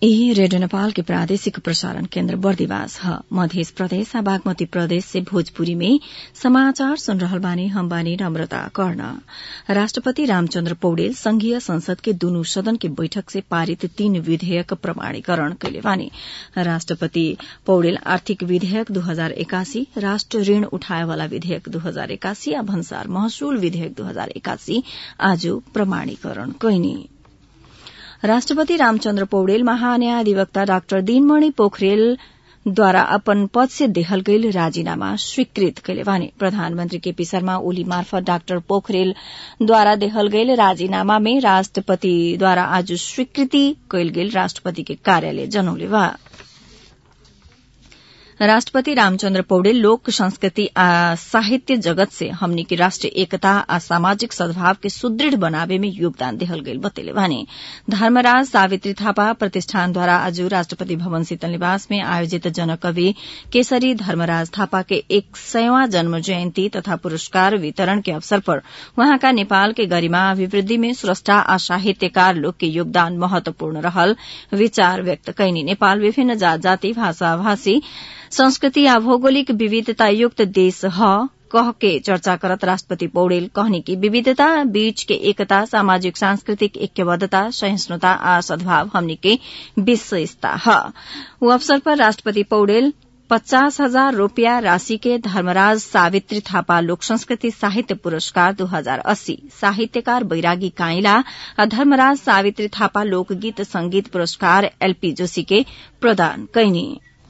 यही रेडियो नेपाल के प्रादेशिक प्रसारण केन्द्र बर्दिवास ह मध्य प्रदेश आ बागमती प्रदेश से भोजपुरी में समाचार सुन रहल बानी हम बानी नम्रता कर्ण राष्ट्रपति रामचन्द्र पौडेल संघीय संसद के दुनु सदन के बैठक से पारित तीन विधेयक प्रमाणीकरण कैले बानी राष्ट्रपति पौडेल आर्थिक विधेयक दू हजार एकासी राष्ट्र ऋण उठाएवाला विधेयक दू हजार एकासी आ भन्सार महसुल विधेयक दू हजार एकासी आज प्रमाणीकरण कैनी राष्ट्रपति रामचन्द्र पौडेल महान्यायाधिवक्ता डाक्टर दिनमणि पोखरेलद्वारा अपन पद से देहल गईल राजीनामा स्वीकृत कैले बानी प्रधानमन्त्री केपी शर्मा ओली मार्फत डाक्टर पोखरेलद्वारा देहल गईल राजीनामा में राष्ट्रपतिद्वारा आज स्वीकृति कैल गेल राष्ट्रपति के कार्यालय जनौले बा राष्ट्रपति रामचन्द्र पौडेल लोक संस्कृति आ साहित्य जगत से हमनी के राष्ट्रिय एकता आ सामाजिक सद्भाव के सुदृढ़ बनावे में योगदान देहल गईल बतेले भने धर्मराज सावित्री थापा प्रतिष्ठानद्वारा आज राष्ट्रपति भवन शीतल निवास में आयोजित जनकवि केसरी धर्मराज थापा के एक सयवां जन्म जयन्ती तथा पुरस्कार वितरण के अवसर पर वहाँका नेपाल के गरिमा अभिवृद्धि में स्रष्टा आ साहित्यकार लोग के योगदान महत्वपूर्ण रहल विचार व्यक्त कैनी नेपाल विभिन्न जात जाति भाषा भाषी संस्कृति आ भौगोलिक विविधता युक्त देश ह कह के चर्चा करत राष्ट्रपति पौडेल कहनी कि विविधता बीच के एकता सामाजिक सांस्कृतिक ऐक्यबद्धता सहिष्णुता आ सद्भाव हमनी के विशेषता ह ऊ अवसर पर राष्ट्रपति पौडेल पचास हजार रूपियाँ राशि के धर्मराज सावित्री थापा लोक संस्कृति साहित्य पुरस्कार दू हजार अस्सी साहित्यकार बैरागी काइला आ धर्मराज सावित्री थापा लोकगीत संगीत पुरस्कार एलपी जोशी के प्रदान कैनी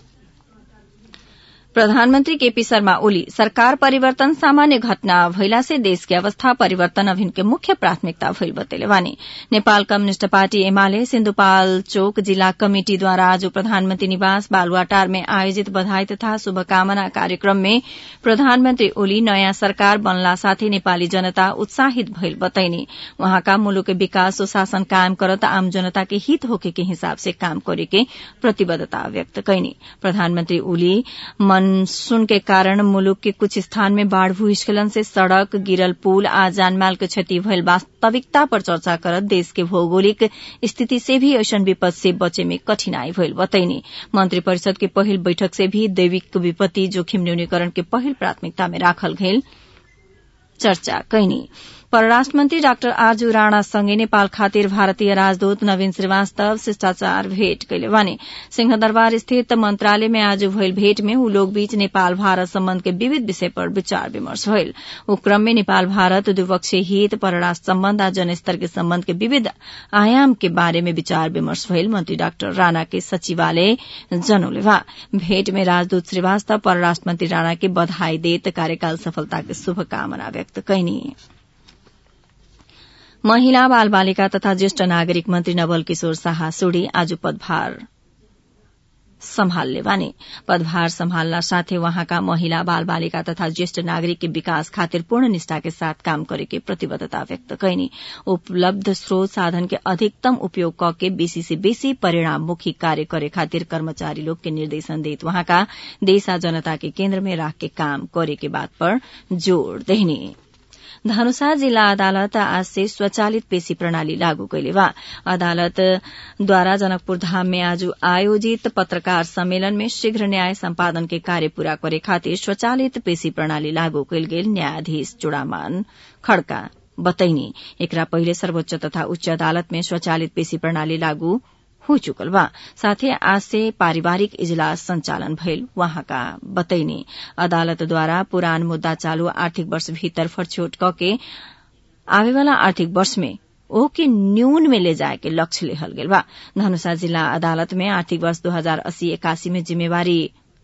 प्रधानमन्त्री केपी शर्मा ओली सरकार परिवर्तन सामान्य घटना भइला से देश के अवस्था परिवर्तन अभिन के मुख्य प्राथमिकता भइल बतेले बानी नेपाल कम्युनिष्ट पार्टी एमाले सिन्धुपाल्चोक जिल्ला कमिटिद्वारा आज प्रधानमन्त्री निवास बालुवाटार में आयोजित बधाई तथा शुभकामना कार्यक्रम में प्रधानमन्त्री ओली नयाँ सरकार बनला साथै नेपाली जनता उत्साहित भइल बताइने वहाँका मुलुक के विकास सुशासन कायम करत आम जनता के हित होके के हिसाब से काम करे के प्रतिबद्धता व्यक्त कैनी प्रधानमन्त्री ओली मानसून के कारण मुलुक के कुछ स्थान में बाढ़ भूस्खलन से सड़क गिरल पुल आ जानमाल के क्षति भइल वास्तविकता पर चर्चा करत देश के भौगोलिक स्थिति से भी ऐसन विपद से बचे में कठिनाई भइल बतैनी मंत्री परिषद के पहिल बैठक से भी दैविक विपत्ति जोखिम न्यूनीकरण के पहिल प्राथमिकता में राखल गेल चर्चा कैनी परराष्ट्र मन्त्री डाक्टर आरजू राणासँगै नेपाल खातिर भारतीय राजदूत नवीन श्रीवास्तव शिष्टाचार भेट कैले भने सिंहदरबार स्थित मन्त्रालय में आज भइल भेट में ऊ लोग बीच नेपाल भारत सम्बन्ध के विविध विषय पर विचार विमर्श भइल ऊ क्रम में नेपाल भारत द्विपक्षीय हित परराष्ट्र सम्बन्ध आ जनस्तर के सम्बन्ध के विविध आयाम के बारे में विचार विमर्श भइल मन्त्री डाक्टर राणा के सचिवालय जनौले बा भेट में राजदूत श्रीवास्तव परराष्ट्र मन्त्री राणा के बधाई देत कार्यकाल सफलता के शुभकामना व्यक्त कैनी महिला बाल बालिका तथा ज्येष्ठ नागरिक मन्त्री नवल किशोर शाह सुडी आज पदभार सम्हाल्ने बानी पदभार सम्हाल्न साथै वहाँका महिला बाल बालिका तथा ज्येष्ठ नागरिक के विकास खातिर पूर्ण निष्ठा के साथ काम करे के प्रतिबद्धता व्यक्त कैनी उपलब्ध स्रोत साधन के अधिकतम उपयोग क के बेसी से बेसी परिणाममुखी कार्य करे खातिर कर्मचारी लोग के निर्देशन देत वहाँका देश आ जनता के केन्द्र में राख के काम करे के बात पर जोड़ देहनी धनुषा जिल्ला अदालत आज से स्वचालित पेशी प्रणाली लागू कैले बा अदालतद्वारा जनकपुर धाम में आज आयोजित पत्रकार सम्मेलन में शीघ्र न्याय सम्पादन के कार्य पूरा करे खातिर स्वचालित पेशी प्रणाली लागू कैल गेल न्यायाधीश चुड़ामान खड़का बतैनी एकरा पहिले सर्वोच्च तथा उच्च अदालत में स्वचालित पेशी प्रणाली लागू हो चुकल बा साथै आज से पारिवारिक इजलास संचालन भइल वहाँका बतैनी अदालतद्वारा पुरान मुद्दा चालू आर्थिक वर्ष भीतर फरछोट क के आवेवाला आर्थिक वर्ष में ओ के न्यून में ले जाए के लक्ष्य लेहल गेल बा धनुषा जिल्ला अदालत में आर्थिक वर्ष दू हजार अस्सी एकासी में जिम्मेवारी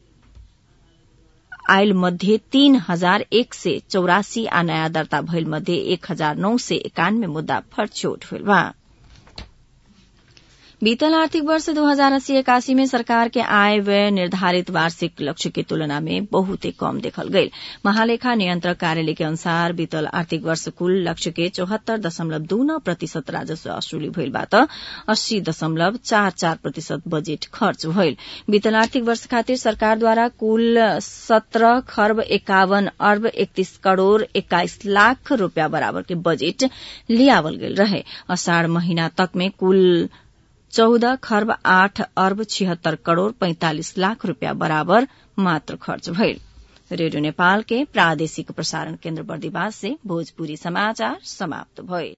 आयल मध्ये तीन हजार एक सय चौरासी आ नयाँ दर्ता भइल मध्ये एक हजार नौ सय एकानब्बे मुद्दा फरछोट भइल बा बीतल आर्थिक वर्ष दो हजार अस्सी इक्यासी में सरकार के आय व्यय निर्धारित वार्षिक लक्ष्य की तुलना में बहुते कम देखल गई महालेखा नियंत्रक कार्यालय के अनुसार बीतल आर्थिक वर्ष कुल लक्ष्य के चौहत्तर दशमलव दू नौ प्रतिशत राजस्व असुली भइल बाट अस्सी दशमलव चार चार प्रतिशत बजेट खर्च भइल बीतल आर्थिक वर्ष खातिर सरकारद्वारा कुल सत्रह खर्ब एकावन अर्ब एकतीस करोड़ एक्काइस लाख रूपियाँ बराबर के बजेट लियावल गेल रहे अषाढ़ महीना तक में कुल चौध खर्ब आठ अर्ब छिहत्तर करोड़ पैंतालिस लाख रूपियाँ बराबर मात्र खर्च भइल रेडियो नेपाल के प्रादेशिक प्रसारण केन्द्र बर्दिवास से भोजपुरी समाचार समाप्त भए